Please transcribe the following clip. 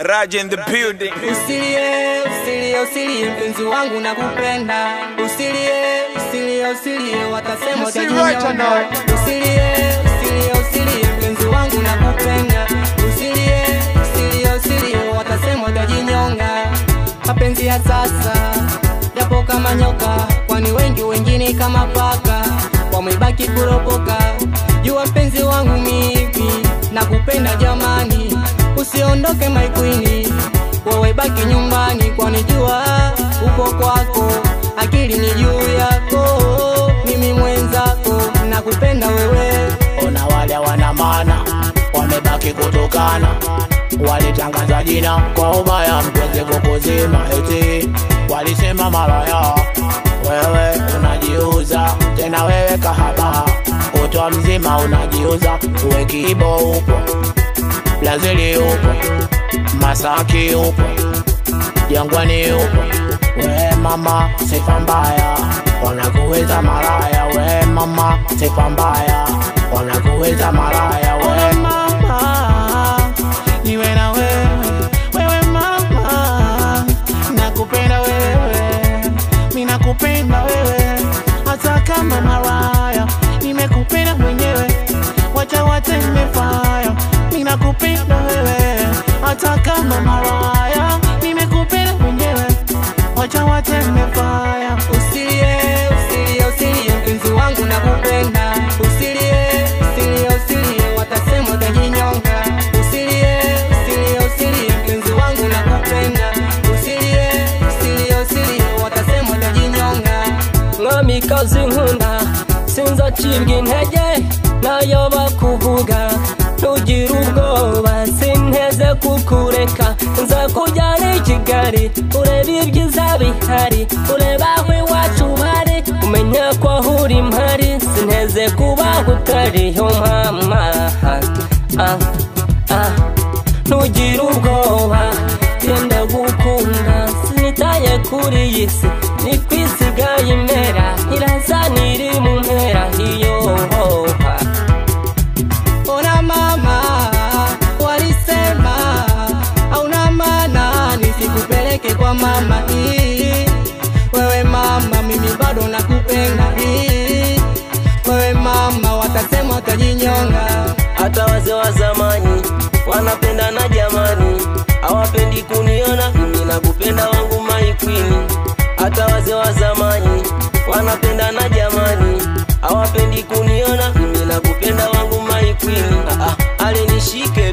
Raj in the building. Usilie, usilie, usilie mpenzi wangu nakupenda. Usilie, usilie, usilie watasema see utajinyonga. right or not? Usilie, usilie, usilie mpenzi wangu nakupenda. Usilie, usilie, usilie watasema utajinyonga. Mapenzi ya sasa yapo kama nyoka, kwani wengi wengine kama paka wamebaki kuropoka. Jua mpenzi wangu mimi nakupenda jamani, usiondoke my queen, wewe baki nyumbani, kwani jua upo kwako, akili ni juu yako, mimi mwenzako nakupenda wewe. Ona wale wana maana wamebaki kutokana, walitangaza jina kwa ubaya, mpenzi kukuzima eti walisema malaya. Wewe unajiuza tena, wewe kahaba, kutwa mzima unajiuza, uwe kibo upo, Brazili upo, Masaki upo, Jangwani upo, we mama sifa mbaya, wanakuweza maraya, we mama sifa mbaya, wanakuweza maraya, we mama niwe na wewe, wewe mama, nakupenda wewe, mi nakupenda wewe, hata kama maraya, nimekupenda mwenyewe, wacha wateme fire, mi nakupenda wewe, hata kama maraya, nimekupenda mwenyewe, wacha wateme fire. Usilie, usilie, usilie mpenzi wangu nakupenda. Usilie, usilie, usilie watasema utajinyonga. Usilie, usilie, usilie mpenzi wangu nakupenda. Usilie, usilie, usilie watasema utajinyonga. mwamikazi nkunda sinzacibwa intege nayo bakuvuga ntugire ubwoba sinteze kukureka nza kujyana i kigali urebe ibyiza bihari urebe aho iwacu bari umenya ko aho uri mpari sinteze kubaho utariho mama ah, ah. ntugire ubwoba genda gukunda sinitaye kuri iyi si ni kwisigaye imera iraza niri mu mpera iyo hoha Ona mama walisema hauna maana nisikupeleke kwa mama hii. Wewe mama, mimi bado nakupenda hii. Wewe mama, watasema utajinyonga. hata wazee wa zamani wanapendana jamani hawapendi kuniona mimi nakupenda wangu maikwini hata wazee wa zamani wanapendana jamani hawapendi kuniona mimi nakupenda wangu maikwini ah, ah, alinishike